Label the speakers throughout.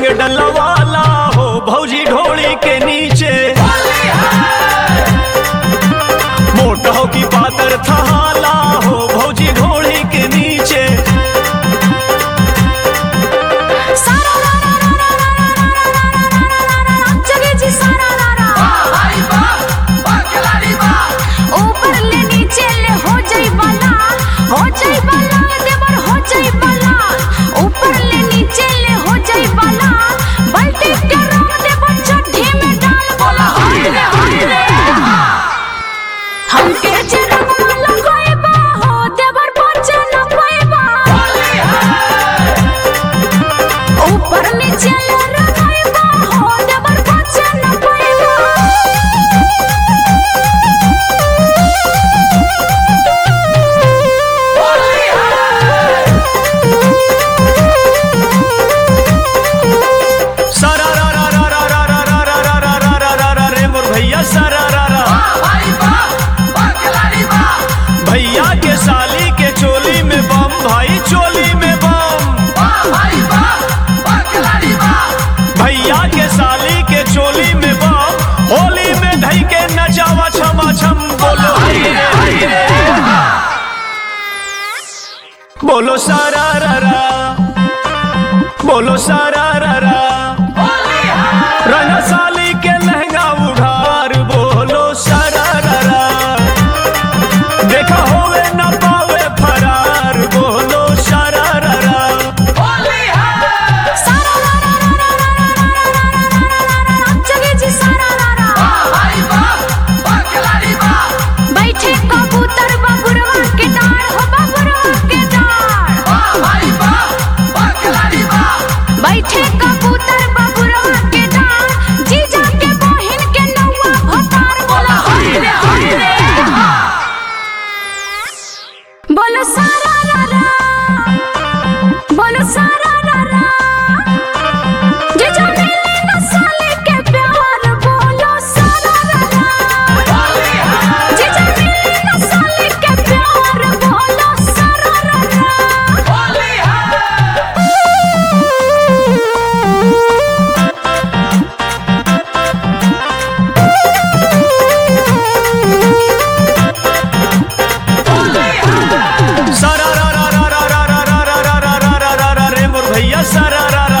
Speaker 1: के डलवाला हो भौजी ढोली के नीचे मोटा हो की पातर थहाला हो भौजी ढोली के नीचे
Speaker 2: सारा रा रा रा रा रा रा रा रा रा रा रा रा रा रा जगे जी सारा रा रा ऊपर ले नीचे ले हो जाई बाला हो जाई बाला देवर हो जाई बाला ऊपर ले नीचे ले हो जाई बाला बाल्टी के रंग देवर चड्ढी में डाल बोला हाय रे हाय रे हमके जे रंग लगाइबा हो देवर बचे न पाइबा ऊपर नीचे ले रंगाइबा हो देवर बचे न पाइबा
Speaker 1: सारा रा रा रा रा रा रा रा रा रा रा रा रा रा रे मोर भैया सारा रा रा भैया के साली के चोली में बम भाई चोली में बम भैया के साली के चोली में बम होली में धई के नचावा छमा छम बोलो हाय रे हाय रे बोलो सारा रा रा बोलो सारा रा रा रंग साली के लहंगा उघार बोलो सारा रा रा देखा होवे न पावे फरार बोलो सारा रा रा
Speaker 2: सारा रा रा रा रा रा रा रा रा रा रा रा रा रा जगे जी सारा रा रा बैठे कबूतर बबुरवा के डार हो बबुरवा के डार बैठे कबूतर बबुरवा के डार जीजा के बहिन के नौवा भतार बोला हाय रे हाय रे बोलो सारा रा रा बोलो सारा रा रा जीजा मिले न साले के प्यार बोलो सारा रा रा जीजा मिले न साले के प्यार बोलो सारा रा रा
Speaker 1: सारा रा रा रा रा रा रा रा रा रा रा रा रा रा रा रे मोर भैया सारा रा रा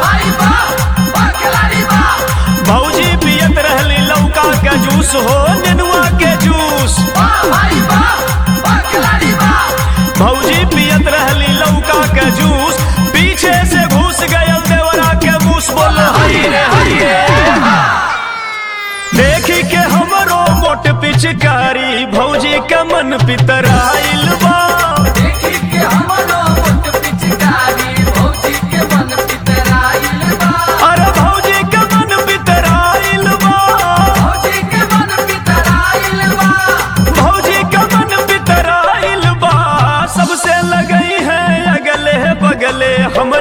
Speaker 1: भौजी पियत रहली लौका के जूस हो नेनुआ के जूस भौजी पियत रहली लौका के जूस पीछे से घुस गयल देवरा के मूस बोलो हई रे हई रे देखी के हमरो मोट पिचकारी भौजी के मन पितराइल बा अरे भौजी के मन पितराइल बा भौजी का मन बितराइल बा सबसे लगई है अगले बगले हम